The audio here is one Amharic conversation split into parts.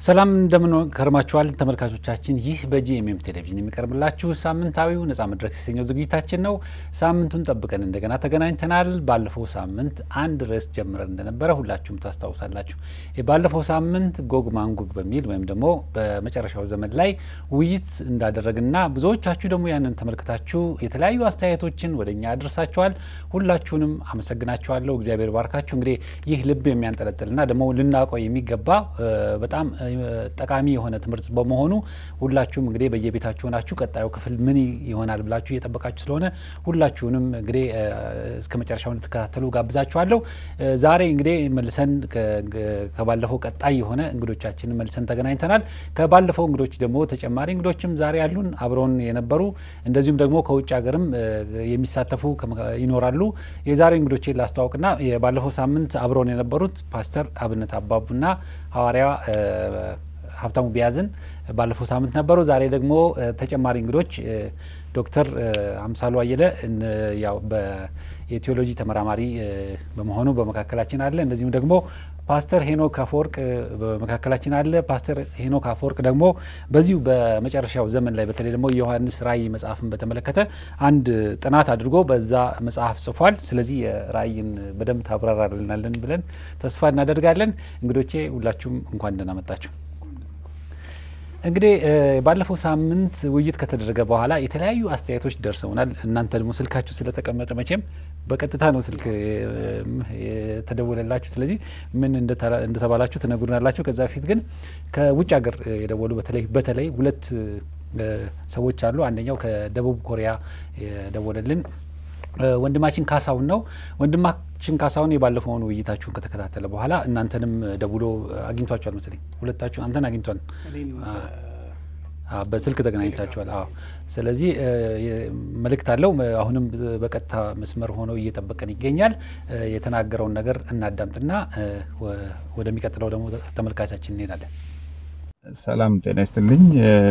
ሰላም እንደምን ከርማችኋል ተመልካቾቻችን። ይህ በጂኤምኤም ቴሌቪዥን የሚቀርብላችሁ ሳምንታዊው ነጻ መድረክ የተሰኘው ዝግጅታችን ነው። ሳምንቱን ጠብቀን እንደገና ተገናኝተናል። ባለፈው ሳምንት አንድ ርዕስ ጀምረን እንደነበረ ሁላችሁም ታስታውሳላችሁ። ባለፈው ሳምንት ጎግ ማንጎግ በሚል ወይም ደግሞ በመጨረሻው ዘመን ላይ ውይይት እንዳደረግና ብዙዎቻችሁ ደግሞ ያንን ተመልክታችሁ የተለያዩ አስተያየቶችን ወደ እኛ አድርሳችኋል። ሁላችሁንም አመሰግናችኋለሁ። እግዚአብሔር ባርካችሁ። እንግዲህ ይህ ልብ የሚያንጠለጥልና ደግሞ ልናውቀው የሚገባ በጣም ጠቃሚ የሆነ ትምህርት በመሆኑ ሁላችሁም እንግዲህ በየቤታችሁ ሆናችሁ ቀጣዩ ክፍል ምን ይሆናል ብላችሁ እየጠበቃችሁ ስለሆነ ሁላችሁንም እንግዲህ እስከ መጨረሻው እንድትከታተሉ ጋብዛችኋለሁ። ዛሬ እንግዲህ መልሰን ከባለፈው ቀጣይ የሆነ እንግዶቻችንን መልሰን ተገናኝተናል። ከባለፈው እንግዶች ደግሞ ተጨማሪ እንግዶችም ዛሬ ያሉን አብረውን የነበሩ እንደዚሁም ደግሞ ከውጭ ሀገርም የሚሳተፉ ይኖራሉ። የዛሬ እንግዶቼን ላስተዋውቅና ባለፈው ሳምንት አብረውን የነበሩት ፓስተር አብነት አባቡና ሐዋርያ ሀብታሙ ቢያዝን ባለፈው ሳምንት ነበሩ። ዛሬ ደግሞ ተጨማሪ እንግዶች ዶክተር አምሳሉ አየለ ያው የቴዎሎጂ ተመራማሪ በመሆኑ በመካከላችን አለ። እንደዚሁም ደግሞ ፓስተር ሄኖክ አፈወርቅ በመካከላችን አለ። ፓስተር ሄኖክ አፈወርቅ ደግሞ በዚሁ በመጨረሻው ዘመን ላይ በተለይ ደግሞ የዮሐንስ ራእይ መጽሐፍን በተመለከተ አንድ ጥናት አድርጎ በዛ መጽሐፍ ጽፏል። ስለዚህ ራእይን በደንብ ታብራራልናለን ብለን ተስፋ እናደርጋለን። እንግዶቼ ሁላችሁም እንኳን ደህና መጣችሁ። እንግዲህ ባለፈው ሳምንት ውይይት ከተደረገ በኋላ የተለያዩ አስተያየቶች ደርሰውናል። እናንተ ደግሞ ስልካችሁ ስለተቀመጠ መቼም በቀጥታ ነው ስልክ የተደወለላችሁ። ስለዚህ ምን እንደተባላችሁ ትነግሩናላችሁ። ከዛ በፊት ግን ከውጭ ሀገር የደወሉ በተለይ በተለይ ሁለት ሰዎች አሉ። አንደኛው ከደቡብ ኮሪያ የደወለልን ወንድማችን ካሳሁን ነው። ወንድማችን ካሳሁን የባለፈውን ውይይታችሁን ከተከታተለ በኋላ እናንተንም ደውሎ አግኝቷችኋል መሰለኝ። ሁለታችሁ አንተን አግኝቷል፣ በስልክ ተገናኝታችኋል። አዎ። ስለዚህ መልእክት አለው። አሁንም በቀጥታ መስመር ሆኖ እየጠበቀን ይገኛል። የተናገረውን ነገር እናዳምጥና ወደሚቀጥለው ደግሞ ተመልካቻችን እንሄዳለን። ሰላም ጤና ይስጥልኝ።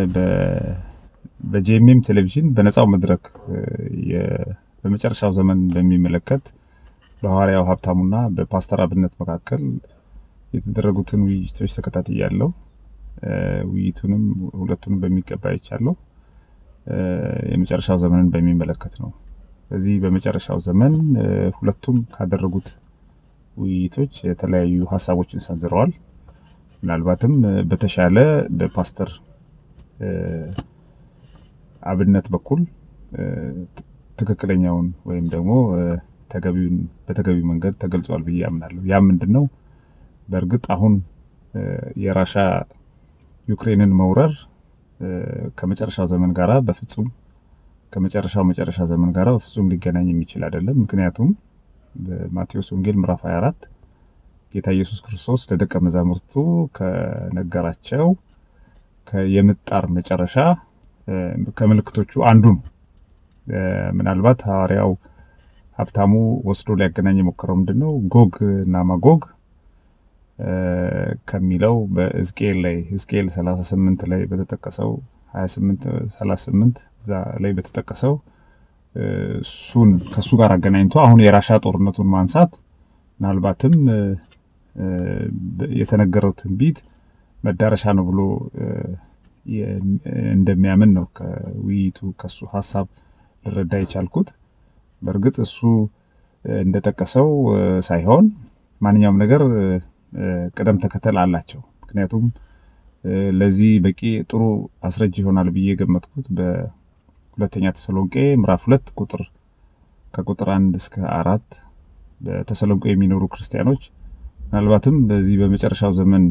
በጂኤምኤም ቴሌቪዥን በነጻው መድረክ በመጨረሻው ዘመን በሚመለከት በሐዋርያው ሀብታሙና በፓስተር አብነት መካከል የተደረጉትን ውይይቶች ተከታትያለሁ። ውይይቱንም ሁለቱንም በሚገባ አይቻለሁ። የመጨረሻው ዘመንን በሚመለከት ነው። በዚህ በመጨረሻው ዘመን ሁለቱም ካደረጉት ውይይቶች የተለያዩ ሀሳቦችን ሰንዝረዋል። ምናልባትም በተሻለ በፓስተር አብነት በኩል ትክክለኛውን ወይም ደግሞ ተገቢውን በተገቢው መንገድ ተገልጿል ብዬ አምናለሁ። ያ ምንድን ነው? በእርግጥ አሁን የራሻ ዩክሬንን መውረር ከመጨረሻው ዘመን ጋራ በፍጹም ከመጨረሻው መጨረሻ ዘመን ጋራ በፍጹም ሊገናኝ የሚችል አይደለም። ምክንያቱም በማቴዎስ ወንጌል ምዕራፍ 24 ጌታ ኢየሱስ ክርስቶስ ለደቀ መዛሙርቱ ከነገራቸው የምጣር መጨረሻ ከምልክቶቹ አንዱ ነው። ምናልባት ሐዋርያው ሀብታሙ ወስዶ ሊያገናኝ የሞከረው ምንድን ነው? ጎግ እና ማጎግ ከሚለው በሕዝቅኤል ላይ ሕዝቅኤል 38 ላይ በተጠቀሰው 28 38 እዛ ላይ በተጠቀሰው እሱን ከእሱ ጋር አገናኝቶ አሁን የራሻ ጦርነቱን ማንሳት ምናልባትም የተነገረው ትንቢት መዳረሻ ነው ብሎ እንደሚያምን ነው ከውይይቱ ከሱ ሀሳብ ልረዳ የቻልኩት። በእርግጥ እሱ እንደጠቀሰው ሳይሆን ማንኛውም ነገር ቅደም ተከተል አላቸው። ምክንያቱም ለዚህ በቂ ጥሩ አስረጅ ይሆናል ብዬ የገመትኩት በሁለተኛ ተሰሎንቄ ምዕራፍ ሁለት ቁጥር ከቁጥር አንድ እስከ አራት በተሰሎንቄ የሚኖሩ ክርስቲያኖች ምናልባትም በዚህ በመጨረሻው ዘመን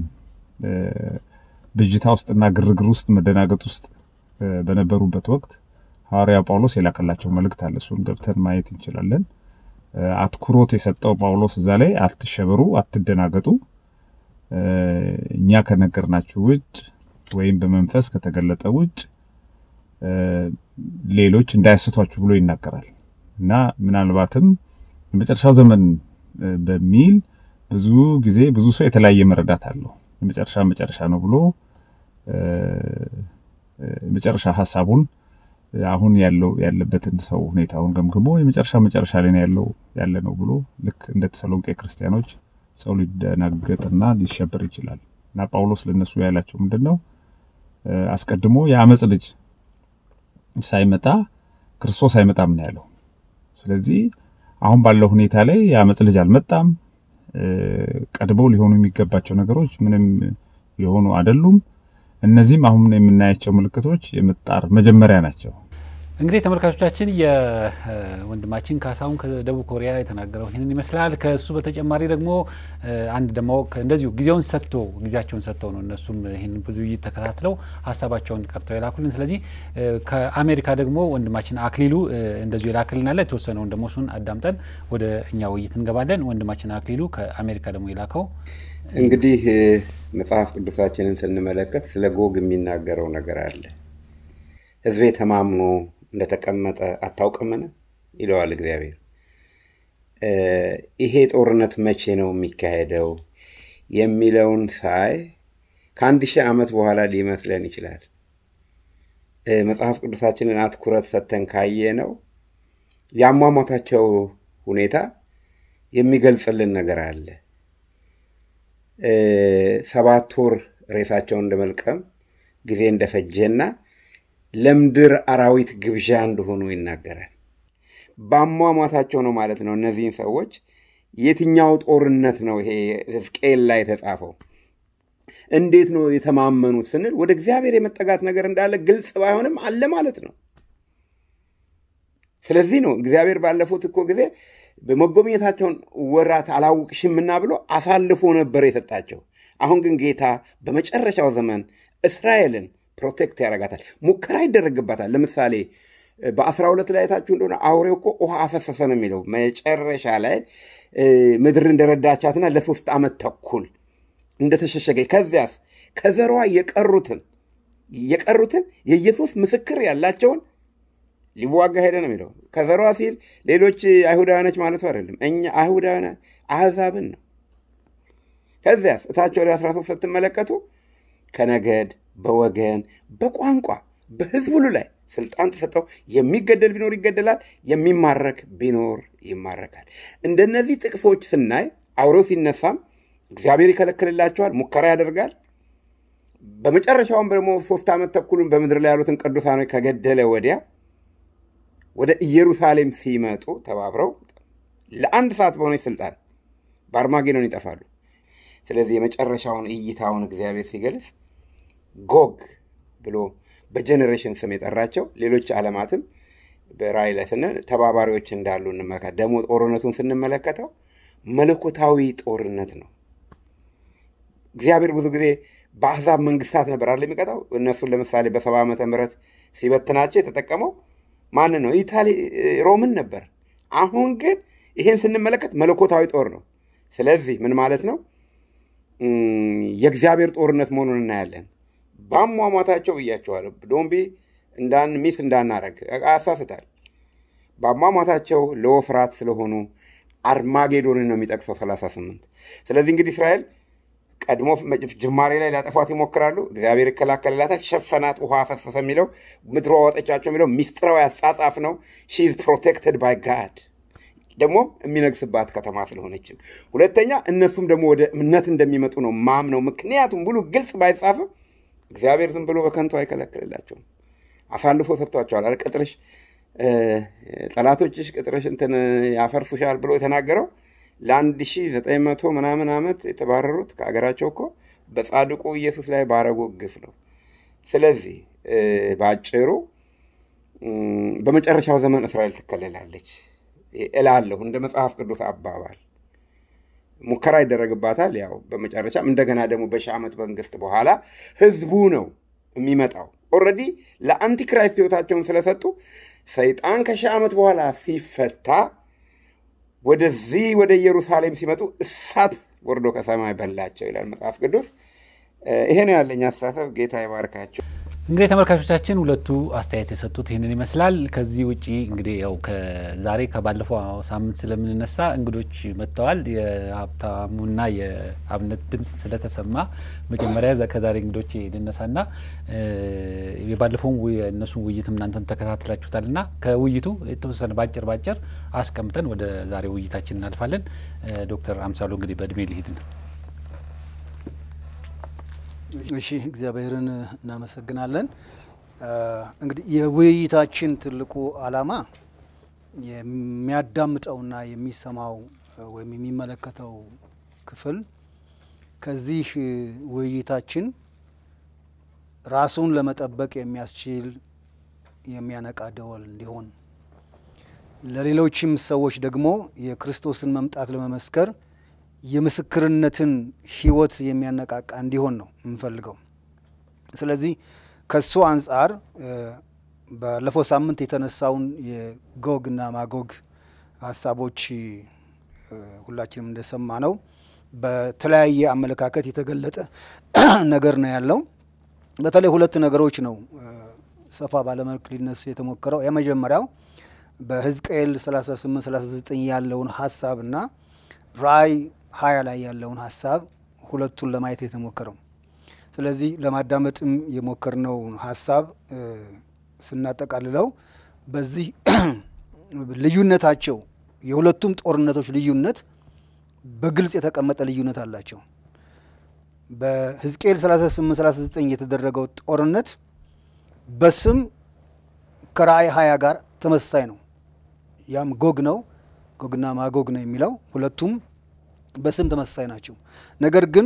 ብዥታ ውስጥና ግርግር ውስጥ መደናገጥ ውስጥ በነበሩበት ወቅት ሐዋርያ ጳውሎስ የላከላቸው መልእክት አለ። እሱን ገብተን ማየት እንችላለን። አትኩሮት የሰጠው ጳውሎስ እዛ ላይ አትሸበሩ፣ አትደናገጡ፣ እኛ ከነገርናችሁ ውጭ ወይም በመንፈስ ከተገለጠ ውጭ ሌሎች እንዳያስቷችሁ ብሎ ይናገራል እና ምናልባትም የመጨረሻው ዘመን በሚል ብዙ ጊዜ ብዙ ሰው የተለያየ መረዳት አለው። የመጨረሻ መጨረሻ ነው ብሎ የመጨረሻ ሀሳቡን አሁን ያለው ያለበትን ሰው ሁኔታውን ገምግሞ የመጨረሻ መጨረሻ ላይ ነው ያለው ያለ ነው ብሎ ልክ እንደ ተሰሎንቄ ክርስቲያኖች ሰው ሊደናገጥና ሊሸበር ይችላል። እና ጳውሎስ ለነሱ ያላቸው ምንድን ነው? አስቀድሞ የአመፅ ልጅ ሳይመጣ ክርስቶስ አይመጣም ነው ያለው። ስለዚህ አሁን ባለው ሁኔታ ላይ የአመፅ ልጅ አልመጣም። ቀድመው ሊሆኑ የሚገባቸው ነገሮች ምንም የሆኑ አይደሉም። እነዚህም አሁን የምናያቸው ምልክቶች የምጣር መጀመሪያ ናቸው። እንግዲህ ተመልካቾቻችን የወንድማችን ካሳሁን ከደቡብ ኮሪያ የተናገረው ይህንን ይመስላል። ከእሱ በተጨማሪ ደግሞ አንድ ደግሞ እንደዚሁ ጊዜውን ሰጥቶ ጊዜያቸውን ሰጥተው ነው እነሱም ይህን ብዙ ውይይት ተከታትለው ሀሳባቸውን ቀርተው የላኩልን። ስለዚህ ከአሜሪካ ደግሞ ወንድማችን አክሊሉ እንደዚሁ የላክልናለ የተወሰነውን ደግሞ እሱን አዳምጠን ወደ እኛ ውይይት እንገባለን። ወንድማችን አክሊሉ ከአሜሪካ ደግሞ የላከው እንግዲህ መጽሐፍ ቅዱሳችንን ስንመለከት ስለ ጎግ የሚናገረው ነገር አለ። ሕዝቤ ተማምኖ እንደተቀመጠ አታውቅምን? ይለዋል እግዚአብሔር። ይሄ ጦርነት መቼ ነው የሚካሄደው የሚለውን ሳይ ከአንድ ሺህ ዓመት በኋላ ሊመስለን ይችላል። መጽሐፍ ቅዱሳችንን አትኩረት ሰጥተን ካየ ነው የአሟሟታቸው ሁኔታ የሚገልጽልን ነገር አለ። ሰባት ወር ሬሳቸውን እንደመልቀም ጊዜ እንደፈጀና ለምድር አራዊት ግብዣ እንደሆኑ ይናገራል። በአሟሟታቸው ነው ማለት ነው። እነዚህን ሰዎች የትኛው ጦርነት ነው ይሄ ሕዝቅኤል ላይ የተጻፈው? እንዴት ነው የተማመኑት ስንል ወደ እግዚአብሔር የመጠጋት ነገር እንዳለ ግልጽ ባይሆንም አለ ማለት ነው። ስለዚህ ነው እግዚአብሔር ባለፉት እኮ ጊዜ በመጎብኘታቸውን ወራት አላውቅሽምና ብሎ አሳልፎ ነበር የሰጣቸው። አሁን ግን ጌታ በመጨረሻው ዘመን እስራኤልን ፕሮቴክት ያደርጋታል። ሙከራ ይደረግባታል። ለምሳሌ በአስራ ሁለት ላይ የታችሁ እንደሆነ አውሬው እኮ ውሃ አፈሰሰ ነው የሚለው መጨረሻ ላይ ምድር እንደረዳቻትና ለሶስት ዓመት ተኩል እንደተሸሸገ ከዚያስ ከዘሯ የቀሩትን የቀሩትን የኢየሱስ ምስክር ያላቸውን ሊዋጋ ሄደ ነው የሚለው። ከዘሯ ሲል ሌሎች አይሁዳውያኖች ማለቱ አይደለም። እኛ አይሁዳውያን አሕዛብን ነው። ከዚያስ እታቸው ወደ 13 ስትመለከቱ ከነገድ በወገን በቋንቋ በሕዝብ ሁሉ ላይ ስልጣን ተሰጠው። የሚገደል ቢኖር ይገደላል፣ የሚማረክ ቢኖር ይማረካል። እንደነዚህ ጥቅሶች ስናይ አውሬው ሲነሳም እግዚአብሔር ይከለክልላቸዋል፣ ሙከራ ያደርጋል። በመጨረሻውም ደግሞ ሶስት ዓመት ተኩሉን በምድር ላይ ያሉትን ቅዱሳኖች ከገደለ ወዲያ ወደ ኢየሩሳሌም ሲመጡ ተባብረው ለአንድ ሰዓት በሆነች ስልጣን በአርማጌዶን ይጠፋሉ። ስለዚህ የመጨረሻውን እይታውን እግዚአብሔር ሲገልጽ ጎግ ብሎ በጀኔሬሽን ስም የጠራቸው ሌሎች ዓለማትም በራእይ ላይ ስንል ተባባሪዎች እንዳሉ እንመለከት። ደግሞ ጦርነቱን ስንመለከተው መለኮታዊ ጦርነት ነው። እግዚአብሔር ብዙ ጊዜ በአሕዛብ መንግስታት ነበር አለ የሚቀጣው። እነሱን ለምሳሌ በሰባ ዓመተ ምህረት ሲበትናቸው የተጠቀመው ማንን ነው? ኢታሊ ሮምን ነበር። አሁን ግን ይህን ስንመለከት መለኮታዊ ጦር ነው። ስለዚህ ምን ማለት ነው? የእግዚአብሔር ጦርነት መሆኑን እናያለን። በአሟሟታቸው ብያቸዋለሁ። ዶምቢ እንዳን ሚስ እንዳናረግ ያሳስታል። በአሟሟታቸው ለወፍራት ስለሆኑ አርማጌዶንን ነው የሚጠቅሰው 38 ስለዚህ እንግዲህ እስራኤል ቀድሞ ጅማሬ ላይ ሊያጠፏት ይሞክራሉ። እግዚአብሔር ይከላከልላታል። ሸፈናት፣ ውሃ ፈሰሰ የሚለው ምድሮ አወጠቻቸው የሚለው ሚስጥራዊ አጻጻፍ ነው። ሺ ኢዝ ፕሮቴክትድ ባይ ጋድ ደግሞ የሚነግስባት ከተማ ስለሆነችም፣ ሁለተኛ እነሱም ደግሞ ወደ እምነት እንደሚመጡ ነው ማምነው። ምክንያቱም ብሉ ግልጽ ባይጻፍም እግዚአብሔር ዝም ብሎ በከንቱ አይከለክልላቸውም። አሳልፎ ሰጥቷቸዋል። አለ ቅጥርሽ ጠላቶችሽ ቅጥርሽ እንትን ያፈርሱሻል ብሎ የተናገረው ለአንድ ሺህ ዘጠኝ መቶ ምናምን ዓመት የተባረሩት ከሀገራቸው እኮ በጻድቁ ኢየሱስ ላይ ባረጉ ግፍ ነው። ስለዚህ በአጭሩ በመጨረሻው ዘመን እስራኤል ትከለላለች እላለሁ። እንደ መጽሐፍ ቅዱስ አባባል ሙከራ ይደረግባታል። ያው በመጨረሻም እንደገና ደግሞ በሺህ ዓመት መንግስት በኋላ ህዝቡ ነው የሚመጣው። ኦልሬዲ ለአንቲክራይስት ህይወታቸውን ስለሰጡ ሰይጣን ከሺህ ዓመት በኋላ ሲፈታ ወደዚህ ወደ ኢየሩሳሌም ሲመጡ እሳት ወርዶ ከሰማይ በላቸው ይላል መጽሐፍ ቅዱስ። ይሄ ነው ያለኝ አስተሳሰብ። ጌታ ይባርካቸው። እንግዲህ ተመልካቾቻችን ሁለቱ አስተያየት የሰጡት ይህንን ይመስላል። ከዚህ ውጪ እንግዲህ ያው ከዛሬ ከባለፈው ሳምንት ስለምንነሳ እንግዶች መጥተዋል። የሀብታሙና የአብነት ድምፅ ስለተሰማ መጀመሪያ ከዛሬ እንግዶች ልነሳና የባለፈውን የእነሱን ውይይትም እናንተን ተከታትላችሁታል እና ከውይይቱ የተወሰነ ባጭር ባጭር አስቀምጠን ወደ ዛሬ ውይይታችን እናልፋለን። ዶክተር አምሳሉ እንግዲህ በእድሜ ሊሄድ ነው እሺ እግዚአብሔርን እናመሰግናለን። እንግዲህ የውይይታችን ትልቁ ዓላማ የሚያዳምጠውና የሚሰማው ወይም የሚመለከተው ክፍል ከዚህ ውይይታችን ራሱን ለመጠበቅ የሚያስችል የሚያነቃ ደወል እንዲሆን ለሌሎችም ሰዎች ደግሞ የክርስቶስን መምጣት ለመመስከር የምስክርነትን ሕይወት የሚያነቃቃ እንዲሆን ነው የምንፈልገው። ስለዚህ ከሱ አንጻር ባለፈው ሳምንት የተነሳውን የጎግና ማጎግ ሀሳቦች ሁላችንም እንደሰማ ነው በተለያየ አመለካከት የተገለጠ ነገር ነው ያለው። በተለይ ሁለት ነገሮች ነው ሰፋ ባለመልክ ሊነሱ የተሞከረው። የመጀመሪያው በሕዝቅኤል 38 39 ያለውን ሀሳብና ራእይ ሀያ ላይ ያለውን ሀሳብ ሁለቱን ለማየት የተሞከረው። ስለዚህ ለማዳመጥም የሞከርነው ሀሳብ ስናጠቃልለው በዚህ ልዩነታቸው የሁለቱም ጦርነቶች ልዩነት በግልጽ የተቀመጠ ልዩነት አላቸው። በሕዝቅኤል 38 39 የተደረገው ጦርነት በስም ከራእይ ሀያ ጋር ተመሳሳይ ነው። ያም ጎግ ነው። ጎግና ማጎግ ነው የሚለው ሁለቱም በስም ተመሳሳይ ናቸው። ነገር ግን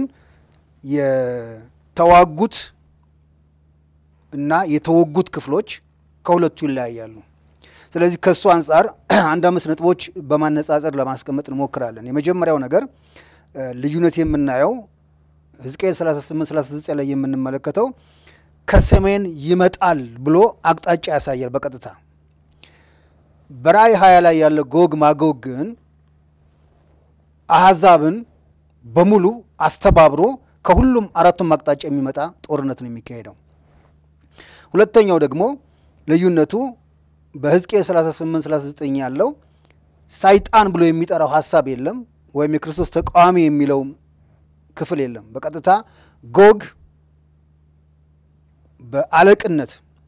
የተዋጉት እና የተወጉት ክፍሎች ከሁለቱ ይለያያሉ። ስለዚህ ከእሱ አንጻር አንድ አምስት ነጥቦች በማነጻጸር ለማስቀመጥ እንሞክራለን። የመጀመሪያው ነገር ልዩነት የምናየው ሕዝቅኤል 38 39 ላይ የምንመለከተው ከሰሜን ይመጣል ብሎ አቅጣጫ ያሳያል በቀጥታ በራእይ ሀያ ላይ ያለ ጎግ ማጎግ ግን አሕዛብን በሙሉ አስተባብሮ ከሁሉም አራቱም አቅጣጫ የሚመጣ ጦርነት ነው የሚካሄደው። ሁለተኛው ደግሞ ልዩነቱ በሕዝቅኤል 38 39 ያለው ሰይጣን ብሎ የሚጠራው ሀሳብ የለም፣ ወይም የክርስቶስ ተቃዋሚ የሚለው ክፍል የለም። በቀጥታ ጎግ በአለቅነት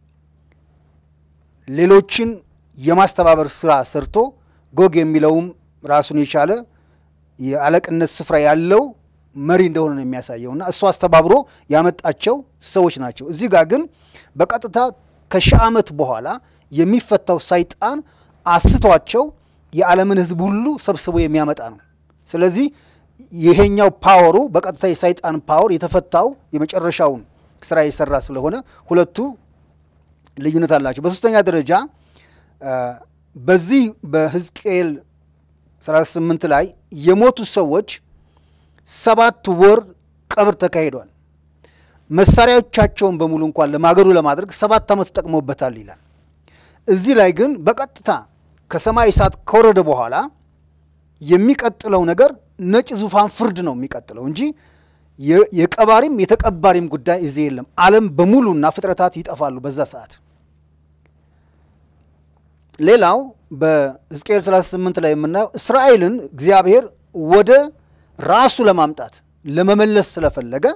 ሌሎችን የማስተባበር ስራ ሰርቶ ጎግ የሚለውም ራሱን የቻለ የአለቅነት ስፍራ ያለው መሪ እንደሆነ ነው የሚያሳየው እና እሱ አስተባብሮ ያመጣቸው ሰዎች ናቸው። እዚህ ጋር ግን በቀጥታ ከሺህ ዓመት በኋላ የሚፈታው ሰይጣን አስቷቸው የዓለምን ሕዝብ ሁሉ ሰብስቦ የሚያመጣ ነው። ስለዚህ ይሄኛው ፓወሩ በቀጥታ የሰይጣን ፓወር የተፈታው የመጨረሻውን ስራ የሰራ ስለሆነ ሁለቱ ልዩነት አላቸው። በሶስተኛ ደረጃ በዚህ በሕዝቅኤል 38 ላይ የሞቱ ሰዎች ሰባት ወር ቀብር ተካሂዷል። መሳሪያዎቻቸውን በሙሉ እንኳን ለማገዱ ለማድረግ ሰባት ዓመት ተጠቅሞበታል ይላል። እዚህ ላይ ግን በቀጥታ ከሰማይ እሳት ከወረደ በኋላ የሚቀጥለው ነገር ነጭ ዙፋን ፍርድ ነው የሚቀጥለው እንጂ የቀባሪም የተቀባሪም ጉዳይ እዚህ የለም። ዓለም በሙሉና ፍጥረታት ይጠፋሉ በዛ ሰዓት። ሌላው በሕዝቅኤል 38 ላይ የምናየው እስራኤልን እግዚአብሔር ወደ ራሱ ለማምጣት ለመመለስ ስለፈለገ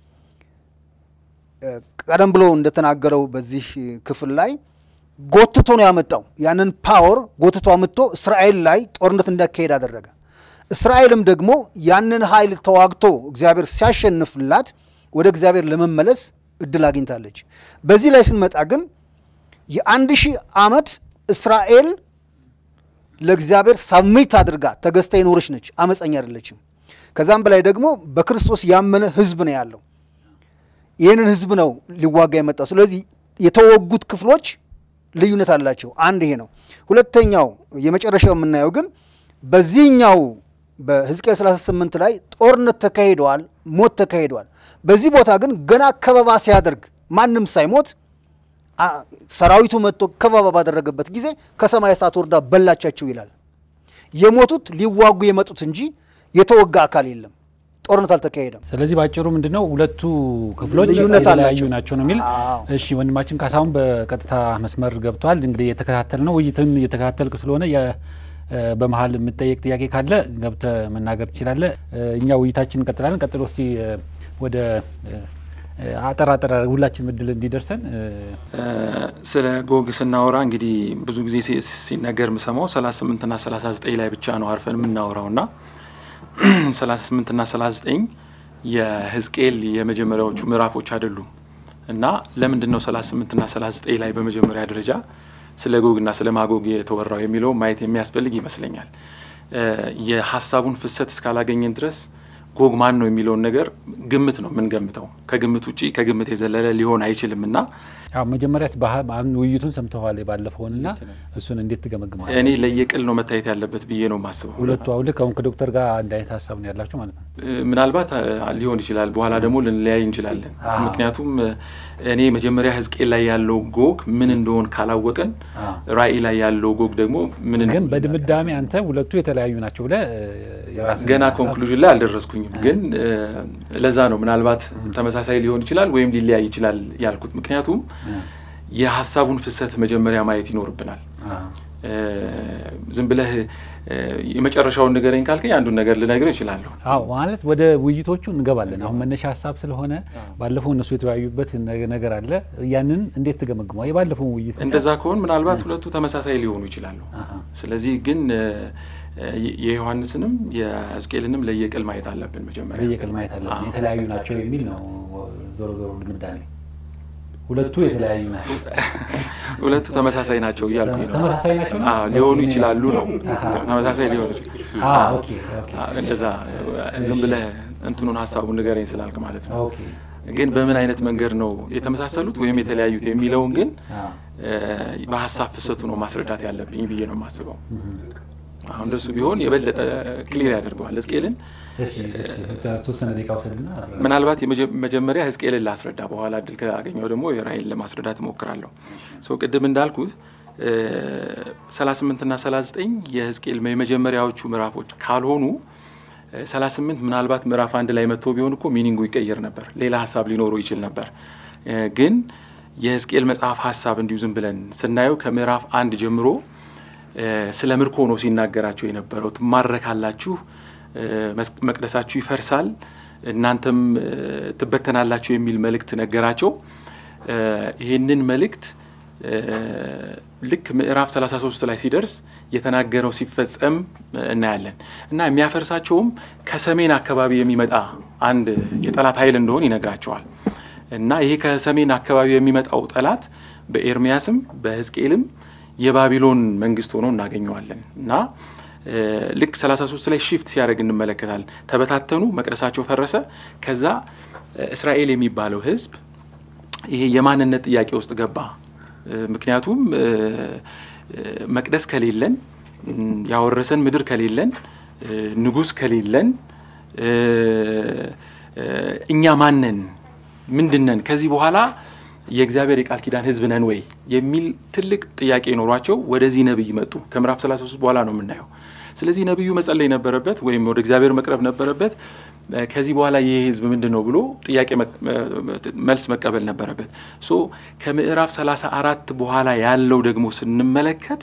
ቀደም ብሎ እንደተናገረው በዚህ ክፍል ላይ ጎትቶ ነው ያመጣው። ያንን ፓወር ጎትቶ አምጥቶ እስራኤል ላይ ጦርነት እንዳካሄድ አደረገ። እስራኤልም ደግሞ ያንን ኃይል ተዋግቶ እግዚአብሔር ሲያሸንፍላት ወደ እግዚአብሔር ለመመለስ እድል አግኝታለች። በዚህ ላይ ስንመጣ ግን የአንድ ሺህ ዓመት እስራኤል ለእግዚአብሔር ሳሚት አድርጋ ተገዝታ የኖረች ነች። አመፀኛ አይደለችም። ከዛም በላይ ደግሞ በክርስቶስ ያመነ ህዝብ ነው ያለው። ይህንን ህዝብ ነው ሊዋጋ የመጣው። ስለዚህ የተወጉት ክፍሎች ልዩነት አላቸው። አንድ ይሄ ነው። ሁለተኛው የመጨረሻው የምናየው ግን በዚህኛው በሕዝቅኤል 38 ላይ ጦርነት ተካሂደዋል፣ ሞት ተካሂደዋል። በዚህ ቦታ ግን ገና ከበባ ሲያደርግ ማንም ሳይሞት ሰራዊቱ መጥቶ ከበባ ባደረገበት ጊዜ ከሰማይ እሳት ወርዳ በላቻቸው ይላል። የሞቱት ሊዋጉ የመጡት እንጂ የተወጋ አካል የለም። ጦርነት አልተካሄደም። ስለዚህ ባጭሩ ምንድነው ሁለቱ ክፍሎች ልዩነት የተለያዩ አላቸው። ናቸው ነው የሚል። አዎ። እሺ ወንድማችን ካሳሁን በቀጥታ መስመር ገብቷል። እንግዲህ የተከታተል ነው ውይይትን እየተከታተልክ ስለሆነ የ- እ በመሀል የምጠየቅ ጥያቄ ካለ ገብተ መናገር ትችላለህ። እ እኛ ውይይታችን እንቀጥላለን። ቀጥሎ እስቲ እ ወደ እ አጠር አጠር ሁላችን እድል እንዲደርሰን እ ስለ ጎግ ስናወራ እንግዲህ ብዙ ጊዜ ሲ- ሲነገር የምሰማው 38 ና 39 ላይ ብቻ ነው አርፈን የምናወራው ና 38 ና 39 የሕዝቅኤል የመጀመሪያዎቹ ምዕራፎች አይደሉም እና ለምንድን ነው 38 እና 39 ላይ በመጀመሪያ ደረጃ ስለ ጎግና ስለ ማጎግ የተወራው የሚለው ማየት የሚያስፈልግ ይመስለኛል። የሀሳቡን ፍሰት እስካላገኘን ድረስ ጎግ ማን ነው የሚለውን ነገር ግምት ነው የምንገምተው። ከግምት ውጪ ከግምት የዘለለ ሊሆን አይችልም እና አዎ መጀመሪያ ውይይቱን ሰምተዋል የባለፈውንና እሱን እንዴት ትገመግመዋል? እኔ ለየቅል ነው መታየት ያለበት ብዬ ነው የማስበው። ሁለቱ አሁን ልክ አሁን ከዶክተር ጋር አንድ አይነት ሀሳብ ነው ያላችሁ ማለት ነው። ምናልባት ሊሆን ይችላል፣ በኋላ ደግሞ ልንለያይ እንችላለን። ምክንያቱም እኔ መጀመሪያ ሕዝቅኤል ላይ ያለው ጎግ ምን እንደሆን ካላወቅን ራእይ ላይ ያለው ጎግ ደግሞ ምን ግን በድምዳሜ አንተ ሁለቱ የተለያዩ ናቸው ብለህ ገና ኮንክሉዥን ላይ አልደረስኩኝም። ግን ለዛ ነው ምናልባት ተመሳሳይ ሊሆን ይችላል ወይም ሊለያይ ይችላል ያልኩት ምክንያቱም የሀሳቡን ፍሰት መጀመሪያ ማየት ይኖርብናል። ዝም ብለህ የመጨረሻውን ንገረኝ ካልከኝ አንዱን ነገር ልነግርህ እችላለሁ። አዎ ማለት ወደ ውይይቶቹ እንገባለን። አሁን መነሻ ሀሳብ ስለሆነ ባለፈው እነሱ የተወያዩበት ነገር አለ። ያንን እንዴት ትገመግመዋል? የባለፈው ውይይት እንደዛ ከሆን ምናልባት ሁለቱ ተመሳሳይ ሊሆኑ ይችላሉ። ስለዚህ ግን የዮሐንስንም የሕዝቅኤልንም ለየቅል ማየት አለብን። መጀመሪያ ለየቅል ማየት አለብን። የተለያዩ ናቸው የሚል ነው ዞሮ ዞሮ ድምዳሜ ሁለቱ የተለያዩ ናቸው። ሁለቱ ተመሳሳይ ናቸው እያልኩኝ ነው። ተመሳሳይ ናቸው ሊሆኑ ይችላሉ ነው። ተመሳሳይ ሊሆኑ እንደዛ ዝም ብለህ እንትኑን ሀሳቡን ንገረኝ ስላልክ ማለት ነው። ግን በምን አይነት መንገድ ነው የተመሳሰሉት ወይም የተለያዩት የሚለውን ግን በሀሳብ ፍሰቱ ነው ማስረዳት ያለብኝ ብዬ ነው የማስበው። አሁን እንደሱ ቢሆን የበለጠ ክሊር ያደርገዋል ሕዝቅኤልን ተወሰነ ደቂቃ ውሰድና ምናልባት መጀመሪያ ሕዝቅኤልን ላስረዳ፣ በኋላ እድል ካገኘው ደግሞ የራእይን ለማስረዳት እሞክራለሁ። ሰው ቅድም እንዳልኩት 38 እና 39 የሕዝቅኤል የመጀመሪያዎቹ ምዕራፎች ካልሆኑ 38 ምናልባት ምዕራፍ አንድ ላይ መጥቶ ቢሆን እኮ ሚኒንጉ ይቀየር ነበር፣ ሌላ ሀሳብ ሊኖረው ይችል ነበር። ግን የሕዝቅኤል መጽሐፍ ሀሳብ እንዲሁ ዝም ብለን ስናየው ከምዕራፍ አንድ ጀምሮ ስለ ምርኮ ነው ሲናገራቸው የነበረው። ትማረካላችሁ መቅደሳችሁ ይፈርሳል፣ እናንተም ትበተናላችሁ የሚል መልእክት ነገራቸው። ይህንን መልእክት ልክ ምዕራፍ 33 ላይ ሲደርስ የተናገረው ሲፈጸም እናያለን እና የሚያፈርሳቸውም ከሰሜን አካባቢ የሚመጣ አንድ የጠላት ኃይል እንደሆን ይነግራቸዋል። እና ይሄ ከሰሜን አካባቢ የሚመጣው ጠላት በኤርሚያስም በሕዝቅኤልም የባቢሎን መንግስት ሆኖ እናገኘዋለን እና ልክ 33 ላይ ሺፍት ሲያደርግ እንመለከታለን። ተበታተኑ፣ መቅደሳቸው ፈረሰ። ከዛ እስራኤል የሚባለው ህዝብ ይሄ የማንነት ጥያቄ ውስጥ ገባ። ምክንያቱም መቅደስ ከሌለን፣ ያወረሰን ምድር ከሌለን፣ ንጉሥ ከሌለን እኛ ማነን? ምንድነን? ከዚህ በኋላ የእግዚአብሔር የቃል ኪዳን ህዝብ ነን ወይ የሚል ትልቅ ጥያቄ ኖሯቸው ወደዚህ ነብይ መጡ። ከምዕራፍ 33 በኋላ ነው የምናየው። ስለዚህ ነብዩ መጸለይ ነበረበት ወይም ወደ እግዚአብሔር መቅረብ ነበረበት። ከዚህ በኋላ ይህ ህዝብ ምንድን ነው ብሎ ጥያቄ መልስ መቀበል ነበረበት። ሶ ከምዕራፍ 34 በኋላ ያለው ደግሞ ስንመለከት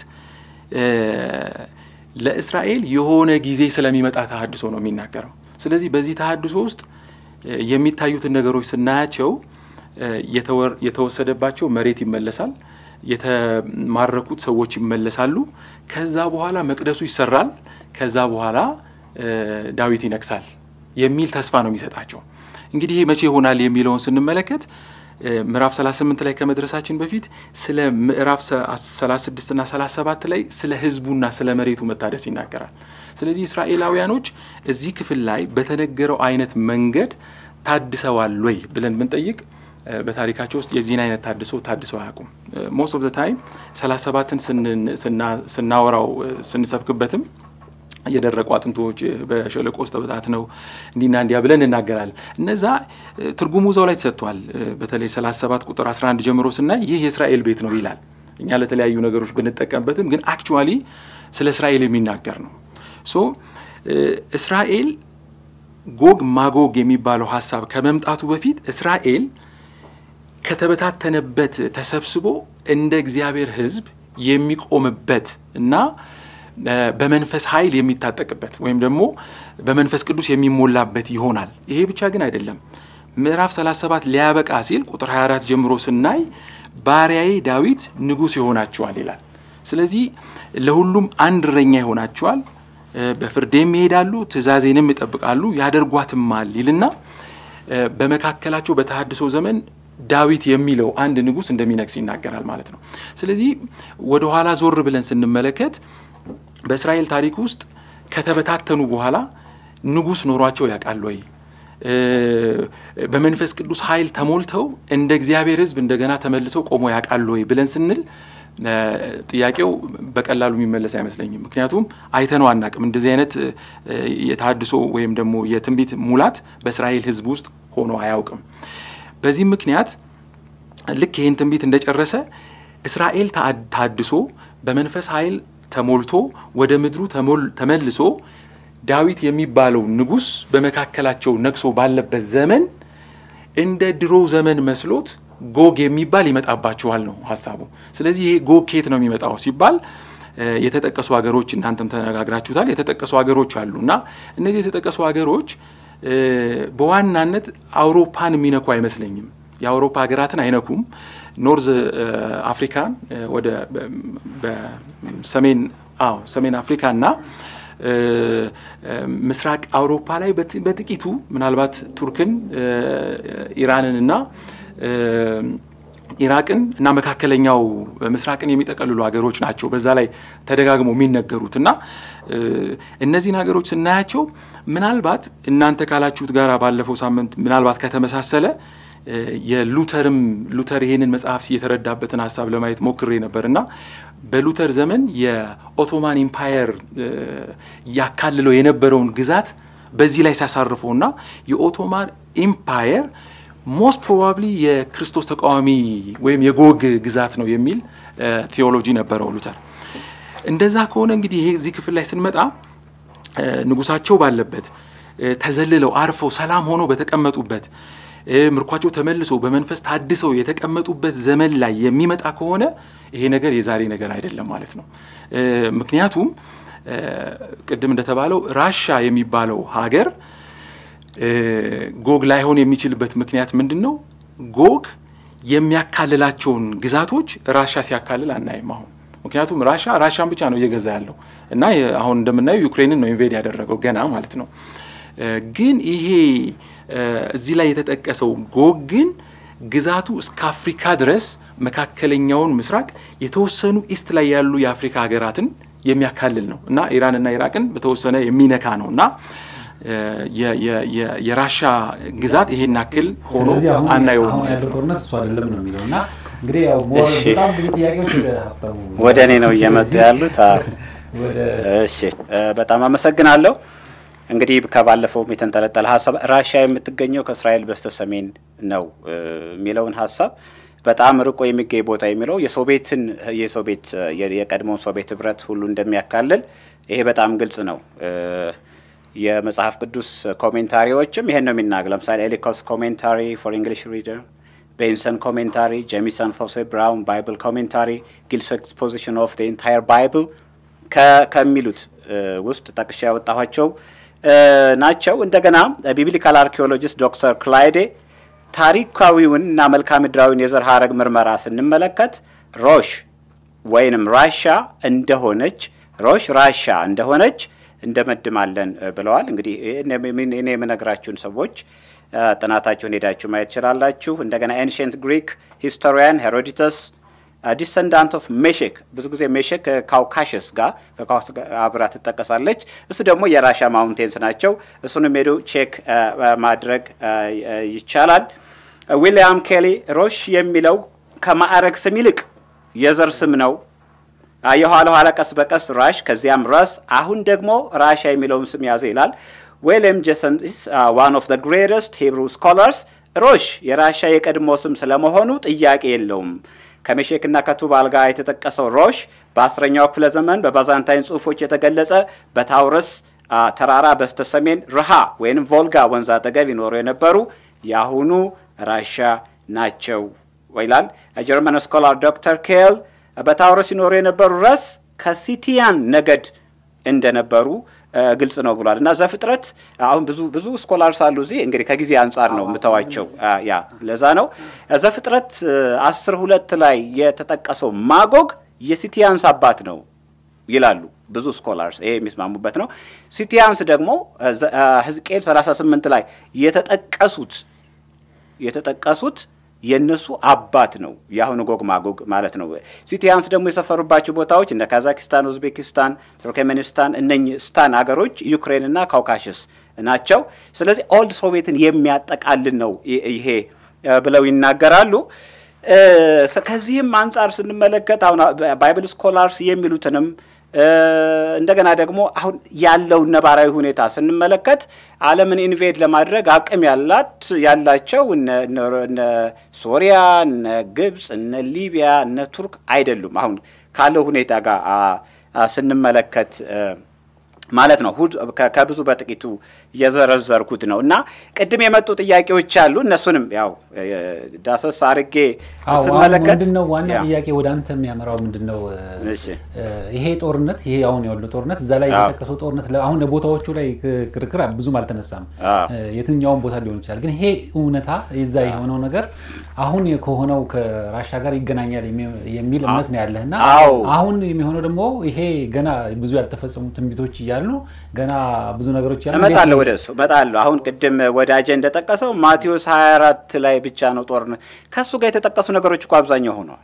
ለእስራኤል የሆነ ጊዜ ስለሚመጣ ተሀድሶ ነው የሚናገረው። ስለዚህ በዚህ ተሀድሶ ውስጥ የሚታዩትን ነገሮች ስናያቸው የተወሰደባቸው መሬት ይመለሳል። የተማረኩት ሰዎች ይመለሳሉ። ከዛ በኋላ መቅደሱ ይሰራል። ከዛ በኋላ ዳዊት ይነግሳል የሚል ተስፋ ነው የሚሰጣቸው። እንግዲህ ይሄ መቼ ይሆናል የሚለውን ስንመለከት ምዕራፍ 38 ላይ ከመድረሳችን በፊት ስለ ምዕራፍ 36 እና 37 ላይ ስለ ህዝቡና ስለ መሬቱ መታደስ ይናገራል። ስለዚህ እስራኤላውያኖች እዚህ ክፍል ላይ በተነገረው አይነት መንገድ ታድሰዋል ወይ ብለን ብንጠይቅ በታሪካቸው ውስጥ የዚህን አይነት ታድሶ ታድሰው አያውቁም። ሞስት ኦፍ ዘ ታይም ሰላሳ ሰባትን ስናወራው ስንሰብክበትም የደረቁ አጥንቶች በሸለቆ ውስጥ ተበታትነው እንዲና እንዲያ ብለን እናገራለን። እነዛ ትርጉሙ እዛው ላይ ተሰጥቷል። በተለይ 37 ቁጥር 11 ጀምሮ ስናይ ይህ የእስራኤል ቤት ነው ይላል። እኛ ለተለያዩ ነገሮች ብንጠቀምበትም ግን አክቹዋሊ ስለ እስራኤል የሚናገር ነው። ሶ እስራኤል ጎግ ማጎግ የሚባለው ሀሳብ ከመምጣቱ በፊት እስራኤል ከተበታተነበት ተሰብስቦ እንደ እግዚአብሔር ሕዝብ የሚቆምበት እና በመንፈስ ኃይል የሚታጠቅበት ወይም ደግሞ በመንፈስ ቅዱስ የሚሞላበት ይሆናል። ይሄ ብቻ ግን አይደለም። ምዕራፍ 37 ሊያበቃ ሲል ቁጥር 24 ጀምሮ ስናይ ባሪያዬ ዳዊት ንጉሥ ይሆናችኋል ይላል። ስለዚህ ለሁሉም አንድ እረኛ ይሆናችኋል፣ በፍርዴም ይሄዳሉ፣ ትእዛዜንም ይጠብቃሉ፣ ያደርጓትማል ይልና በመካከላቸው በተሃድሶ ዘመን ዳዊት የሚለው አንድ ንጉሥ እንደሚነግስ ይናገራል ማለት ነው። ስለዚህ ወደ ኋላ ዞር ብለን ስንመለከት በእስራኤል ታሪክ ውስጥ ከተበታተኑ በኋላ ንጉሥ ኖሯቸው ያውቃል ወይ? በመንፈስ ቅዱስ ኃይል ተሞልተው እንደ እግዚአብሔር ሕዝብ እንደገና ተመልሰው ቆሞ ያውቃሉ ወይ ብለን ስንል ጥያቄው በቀላሉ የሚመለስ አይመስለኝም። ምክንያቱም አይተነው አናቅም። እንደዚህ አይነት የተሃድሶ ወይም ደግሞ የትንቢት ሙላት በእስራኤል ሕዝብ ውስጥ ሆኖ አያውቅም። በዚህም ምክንያት ልክ ይህን ትንቢት እንደጨረሰ እስራኤል ታድሶ በመንፈስ ኃይል ተሞልቶ ወደ ምድሩ ተመልሶ ዳዊት የሚባለው ንጉሥ በመካከላቸው ነግሶ ባለበት ዘመን እንደ ድሮ ዘመን መስሎት ጎግ የሚባል ይመጣባቸዋል ነው ሀሳቡ። ስለዚህ ይሄ ጎግ ከየት ነው የሚመጣው ሲባል የተጠቀሱ ሀገሮች እናንተም ተነጋግራችሁታል። የተጠቀሱ ሀገሮች አሉ እና እነዚህ የተጠቀሱ ሀገሮች በዋናነት አውሮፓን የሚነኩ አይመስለኝም። የአውሮፓ ሀገራትን አይነኩም። ኖርዝ አፍሪካን ወደ በሰሜን አዎ ሰሜን አፍሪካ እና ምስራቅ አውሮፓ ላይ በጥቂቱ ምናልባት ቱርክን፣ ኢራንን እና ኢራቅን እና መካከለኛው ምስራቅን የሚጠቀልሉ ሀገሮች ናቸው። በዛ ላይ ተደጋግሞ የሚነገሩት እና እነዚህን ሀገሮች ስናያቸው ምናልባት እናንተ ካላችሁት ጋር ባለፈው ሳምንት ምናልባት ከተመሳሰለ የሉተርም ሉተር ይሄንን መጽሐፍ የተረዳበትን ሀሳብ ለማየት ሞክሬ ነበር እና በሉተር ዘመን የኦቶማን ኢምፓየር ያካልለው የነበረውን ግዛት በዚህ ላይ ሲያሳርፈው እና የኦቶማን ኢምፓየር ሞስት ፕሮባብሊ የክርስቶስ ተቃዋሚ ወይም የጎግ ግዛት ነው የሚል ቴዎሎጂ ነበረው ሉተር። እንደዛ ከሆነ እንግዲህ ይሄ እዚህ ክፍል ላይ ስንመጣ ንጉሳቸው ባለበት ተዘልለው አርፈው ሰላም ሆኖ በተቀመጡበት ምርኳቸው ተመልሶ በመንፈስ ታድሰው የተቀመጡበት ዘመን ላይ የሚመጣ ከሆነ ይሄ ነገር የዛሬ ነገር አይደለም ማለት ነው። ምክንያቱም ቅድም እንደተባለው ራሻ የሚባለው ሀገር ጎግ ላይሆን የሚችልበት ምክንያት ምንድን ነው? ጎግ የሚያካልላቸውን ግዛቶች ራሻ ሲያካልል አናይም አሁን። ምክንያቱም ራሻ ራሻን ብቻ ነው እየገዛ ያለው እና አሁን እንደምናየው ዩክሬንን ነው ኢንቬድ ያደረገው ገና ማለት ነው። ግን ይሄ እዚህ ላይ የተጠቀሰው ጎግ ግን ግዛቱ እስከ አፍሪካ ድረስ መካከለኛውን ምስራቅ የተወሰኑ ኢስት ላይ ያሉ የአፍሪካ ሀገራትን የሚያካልል ነው እና ኢራንና ኢራቅን በተወሰነ የሚነካ ነው እና የራሻ ግዛት ይሄን ያክል ሆኖ አናየውም። አሁን ያለው ጦርነት እሱ አይደለም ነው የሚለው እና እንግዲህ ያው በጣም ብዙ ጥያቄዎች ወደ ሀብታሙ ወደ እኔ ነው እየመጡ ያሉት። እሺ በጣም አመሰግናለሁ። እንግዲህ ከባለፈውም የተንጠለጠለ ሀሳብ ራሻ የምትገኘው ከእስራኤል በስተ ሰሜን ነው የሚለውን ሀሳብ በጣም ርቆ የሚገኝ ቦታ የሚለው የሶቪየትን የሶቪየት የቀድሞውን ሶቪየት ህብረት ሁሉ እንደሚያካልል ይሄ በጣም ግልጽ ነው። የመጽሐፍ ቅዱስ ኮሜንታሪዎችም ይሄን ነው የሚናገር። ለምሳሌ ኤሊኮስ ኮሜንታሪ ፎር እንግሊሽ ሪደር፣ ቤንሰን ኮሜንታሪ፣ ጄሚሰን ፎሴ ብራውን ባይብል ኮሜንታሪ፣ ጊልስ ኤክስፖዚሽን ኦፍ ኢንታየር ባይብል ከሚሉት ውስጥ ጠቅሻ ያወጣኋቸው ናቸው። እንደገና ቢብሊካል አርኪኦሎጂስት ዶክተር ክላይዴ ታሪካዊውን እና መልክዓ ምድራዊውን የዘር ሀረግ ምርመራ ስንመለከት ሮሽ ወይንም ራሻ እንደሆነች ሮሽ ራሻ እንደሆነች እንደመድማለን ብለዋል። እንግዲህ እኔ የምነግራችሁን ሰዎች ጥናታችሁን ሄዳችሁ ማየት ትችላላችሁ። እንደገና ኤንሽንት ግሪክ ሂስቶሪያን ሄሮዲተስ ዲሰንዳንት ኦፍ ሜሼክ ብዙ ጊዜ ሜሼክ ከካውካሽስ ጋር ከካውስ አብራ ትጠቀሳለች። እሱ ደግሞ የራሻ ማውንቴንስ ናቸው። እሱንም ሄዶ ቼክ ማድረግ ይቻላል። ዊሊያም ኬሊ ሮሽ የሚለው ከማዕረግ ስም ይልቅ የዘር ስም ነው። የኋላ ኋላ ቀስ በቀስ ራሽ ከዚያም ረስ አሁን ደግሞ ራሻ የሚለውን ስም ያዘ ይላል። ዊልያም ጄሰን ዋን ኦፍ ዘ ግሬተስት ሂብሩ ስኮላርስ ሮሽ የራሻ የቀድሞ ስም ስለመሆኑ ጥያቄ የለውም። ከሜሼክና ከቱባል ጋር የተጠቀሰው ሮሽ በአስረኛው ክፍለ ዘመን በባዛንታይን ጽሑፎች የተገለጸ በታውረስ ተራራ በስተ ሰሜን ርሃ ወይም ቮልጋ ወንዝ አጠገብ ይኖሩ የነበሩ የአሁኑ ራሻ ናቸው ይላል። የጀርመን ስኮላር ዶክተር ኬል በታውረስ ይኖሩ የነበሩ ረስ ከሲቲያን ነገድ እንደነበሩ ግልጽ ነው ብሏል። እና ዘፍጥረት አሁን ብዙ ብዙ ስኮላርስ አሉ እዚህ እንግዲህ ከጊዜ አንጻር ነው የምተዋቸው። ያ ለዛ ነው ዘፍጥረት አስር ሁለት ላይ የተጠቀሰው ማጎግ የሲቲያንስ አባት ነው ይላሉ ብዙ ስኮላርስ፣ ይሄ የሚስማሙበት ነው። ሲቲያንስ ደግሞ ሕዝቅኤል 38 ላይ የተጠቀሱት የተጠቀሱት የእነሱ አባት ነው የአሁኑ ጎግ ማጎግ ማለት ነው። ሲቲያንስ ደግሞ የሰፈሩባቸው ቦታዎች እንደ ካዛኪስታን፣ ኡዝቤኪስታን፣ ቱርክሜኒስታን እነኚህ ስታን ሀገሮች ዩክሬንና ካውካሽስ ናቸው። ስለዚህ ኦልድ ሶቪየትን የሚያጠቃልል ነው ይሄ ብለው ይናገራሉ። ከዚህም አንጻር ስንመለከት አሁን ባይብል ስኮላርስ የሚሉትንም እንደገና ደግሞ አሁን ያለውን ነባራዊ ሁኔታ ስንመለከት ዓለምን ኢንቬድ ለማድረግ አቅም ያላት ያላቸው እነ ሶሪያ፣ እነ ግብፅ፣ እነ ሊቢያ፣ እነ ቱርክ አይደሉም። አሁን ካለው ሁኔታ ጋር ስንመለከት ማለት ነው። ከብዙ በጥቂቱ የዘረዘርኩት ነው እና ቅድም የመጡ ጥያቄዎች አሉ። እነሱንም ያው ዳሰስ አርጌ ስመለከት ምንድን ነው ዋና ጥያቄ ወደ አንተ የሚያመራው ምንድን ነው? ይሄ ጦርነት ይሄ አሁን ያለው ጦርነት እዛ ላይ የተጠቀሰው ጦርነት አሁን ቦታዎቹ ላይ ክርክር ብዙም አልተነሳም። የትኛውን ቦታ ሊሆን ይችላል። ግን ይሄ እውነታ የዛ የሆነው ነገር አሁን ከሆነው ከራሻ ጋር ይገናኛል የሚል እምነት ነው ያለህ እና አሁን የሚሆነው ደግሞ ይሄ ገና ብዙ ያልተፈጸሙ ትንቢቶች እያሉ ገና ብዙ ነገሮች ያሉ እመጣለሁ ወደ እሱ እመጣለሁ። አሁን ቅድም ወዳጄ እንደጠቀሰው ማቴዎስ 24 ላይ ብቻ ነው ጦርነት። ከእሱ ጋር የተጠቀሱ ነገሮች እኮ አብዛኛው ሆነዋል።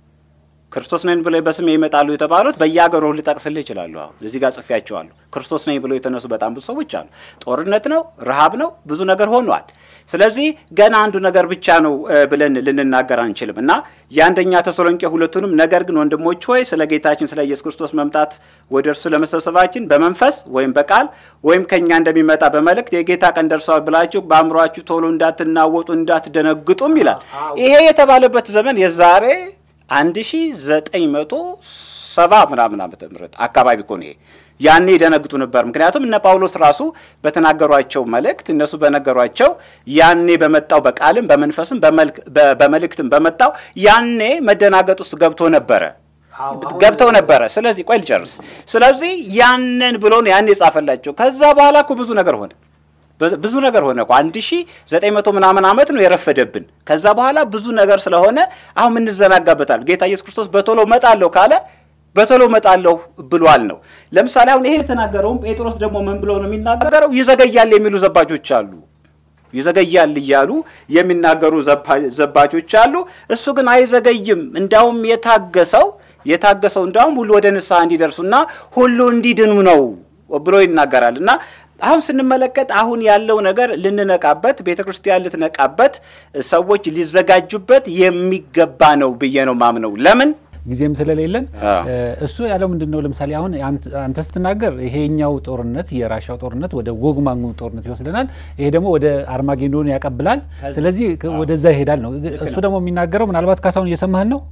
ክርስቶስ ነኝ ብለው በስሜ ይመጣሉ የተባሉት በየሀገሩ ልጠቅስልህ ይችላሉ። አሁን እዚህ ጋር ጽፌያቸዋለሁ። ክርስቶስ ነኝ ብለው የተነሱ በጣም ብዙ ሰዎች አሉ። ጦርነት ነው፣ ረሃብ ነው፣ ብዙ ነገር ሆኗል። ስለዚህ ገና አንዱ ነገር ብቻ ነው ብለን ልንናገር አንችልም እና የአንደኛ ተሰሎንቄ ሁለቱንም ነገር ግን ወንድሞች ሆይ ስለ ጌታችን ስለ ኢየሱስ ክርስቶስ መምጣት ወደ እርሱ ለመሰብሰባችን በመንፈስ ወይም በቃል ወይም ከእኛ እንደሚመጣ በመልእክት የጌታ ቀን ደርሰዋል ብላችሁ በአእምሯችሁ ቶሎ እንዳትናወጡ እንዳትደነግጡም ይላል። ይሄ የተባለበት ዘመን የዛሬ አንድ ሺ ዘጠኝ መቶ ሰባ ምናምን ዓመተ ምህረት አካባቢ እኮ ነው ይሄ። ያኔ ይደነግጡ ነበር። ምክንያቱም እነ ጳውሎስ ራሱ በተናገሯቸው መልእክት እነሱ በነገሯቸው ያኔ በመጣው በቃልም በመንፈስም በመልእክትም በመጣው ያኔ መደናገጥ ውስጥ ገብቶ ነበረ ገብተው ነበረ። ስለዚህ ቆይ ልጨርስ። ስለዚህ ያንን ብሎ ነው ያኔ የጻፈላቸው። ከዛ በኋላ እኮ ብዙ ነገር ሆነ ብዙ ነገር ሆነ እኮ አንድ ሺ ዘጠኝ መቶ ምናምን ዓመት ነው የረፈደብን። ከዛ በኋላ ብዙ ነገር ስለሆነ አሁን ምንዘናጋበታል። ጌታ ኢየሱስ ክርስቶስ በቶሎ መጣለሁ ካለ በቶሎ መጣለሁ ብሏል ነው። ለምሳሌ አሁን ይሄ የተናገረውም ጴጥሮስ ደግሞ ምን ብሎ ነው የሚናገረው? ይዘገያል የሚሉ ዘባቾች አሉ። ይዘገያል እያሉ የሚናገሩ ዘባቾች አሉ። እሱ ግን አይዘገይም። እንዳውም የታገሰው የታገሰው እንዳውም ሁሉ ወደ ንስሐ እንዲደርሱና ሁሉ እንዲድኑ ነው ብሎ ይናገራል እና አሁን ስንመለከት አሁን ያለው ነገር ልንነቃበት፣ ቤተ ክርስቲያን ልትነቃበት፣ ሰዎች ሊዘጋጁበት የሚገባ ነው ብዬ ነው ማምነው። ለምን ጊዜም ስለሌለን እሱ ያለው ምንድን ነው? ለምሳሌ አሁን አንተ ስትናገር ይሄኛው ጦርነት የራሻው ጦርነት ወደ ጎግ ማጎግ ጦርነት ይወስደናል፣ ይሄ ደግሞ ወደ አርማጌዶን ያቀብላል። ስለዚህ ወደዛ ይሄዳል ነው። እሱ ደግሞ የሚናገረው ምናልባት ካሳሁን እየሰማህን ነው?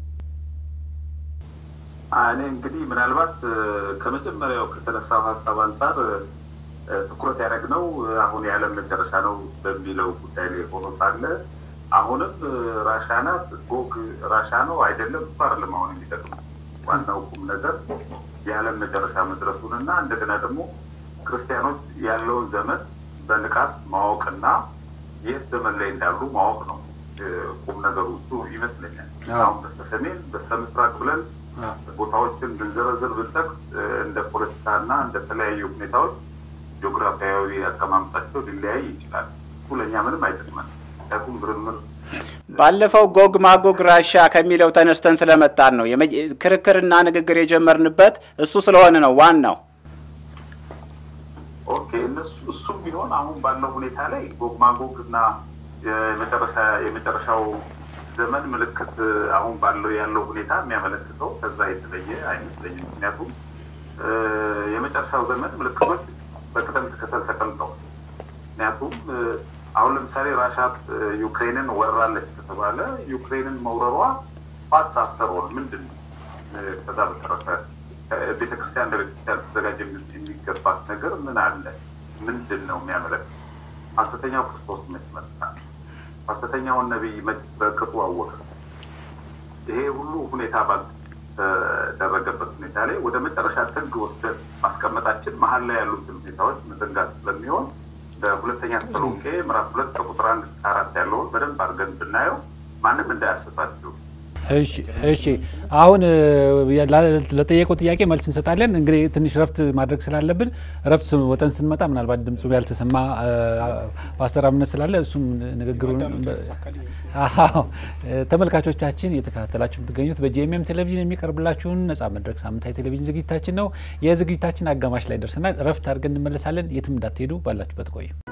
እኔ እንግዲህ ምናልባት ከመጀመሪያው ከተነሳው ሀሳብ አንጻር ትኩረት ያደረግነው አሁን የዓለም መጨረሻ ነው በሚለው ጉዳይ ላይ ሆኖ ሳለ አሁንም ራሻ ናት ጎግ ራሻ ነው አይደለም እሱ አይደለም አሁን የሚጠቅም ዋናው ቁም ነገር የዓለም መጨረሻ መድረሱን እና እንደገና ደግሞ ክርስቲያኖች ያለውን ዘመን በንቃት ማወቅና የት ዘመን ላይ እንዳሉ ማወቅ ነው ቁም ነገሩ እሱ ይመስለኛል። አሁን በስተ ሰሜን በስተ ምስራቅ ብለን ቦታዎችን ብንዘረዝር ብንጠቅስ እንደ ፖለቲካና እንደ ተለያዩ ሁኔታዎች ጂኦግራፊያዊ አቀማመጣቸው ሊለያይ ይችላል። እሱ ለእኛ ምንም አይጠቅመን። ምክንያቱም ምርምር ባለፈው ጎግ ማጎግ ራሻ ከሚለው ተነስተን ስለመጣን ነው ክርክርና ንግግር የጀመርንበት እሱ ስለሆነ ነው ዋናው። ኦኬ እነሱ እሱም ቢሆን አሁን ባለው ሁኔታ ላይ ጎግ ማጎግ እና የመጨረሻ የመጨረሻው ዘመን ምልክት አሁን ባለው ያለው ሁኔታ የሚያመለክተው ከዛ የተለየ አይመስለኝም። ምክንያቱም የመጨረሻው ዘመን ምልክቶች በቅደም ተከተል ተቀምጠዋል። ምክንያቱም አሁን ለምሳሌ ራሻ ዩክሬንን ወራለች ከተባለ ዩክሬንን መውረሯ ፋትስ አፍተር ኦል ምንድን ነው? ከዛ በተረፈ ቤተክርስቲያን እንደ ቤተክርስቲያን ተዘጋጀ የሚገባት ነገር ምን አለ? ምንድን ነው የሚያመለክት? ሐሰተኛው ክርስቶስ መች መጣ? ሐሰተኛውን ነቢይ መች በቅጡ አወቀ? ይሄ ሁሉ ሁኔታ ባልተደረገበት ሁኔታ ላይ ወደ መጨረሻ ጥግ ወስደን ማስቀመጣችን መሀል ላይ ያሉትን ሁኔታዎች መዘንጋት ስለሚሆን በሁለተኛ ተሰሎንቄ ምዕራፍ ሁለት ከቁጥር አንድ እስከ አራት ያለውን በደንብ አድርገን ብናየው ማንም እንዳያስባችሁ እሺ እሺ አሁን ለጠየቀው ጥያቄ መልስ እንሰጣለን። እንግዲህ ትንሽ ረፍት ማድረግ ስላለብን ረፍት ወጠን ስንመጣ ምናልባት ድምፁ ያልተሰማ በአሰራምነት ስላለ እሱም ንግግሩን ተመልካቾቻችን እየተከታተላችሁ የምትገኙት በጂኤምኤም ቴሌቪዥን የሚቀርብላችሁን ነጻ መድረክ ሳምንታዊ ቴሌቪዥን ዝግጅታችን ነው። የዝግጅታችን አጋማሽ ላይ ደርሰናል። ረፍት አድርገን እንመለሳለን። የትም እንዳትሄዱ፣ ባላችሁበት ቆዩ።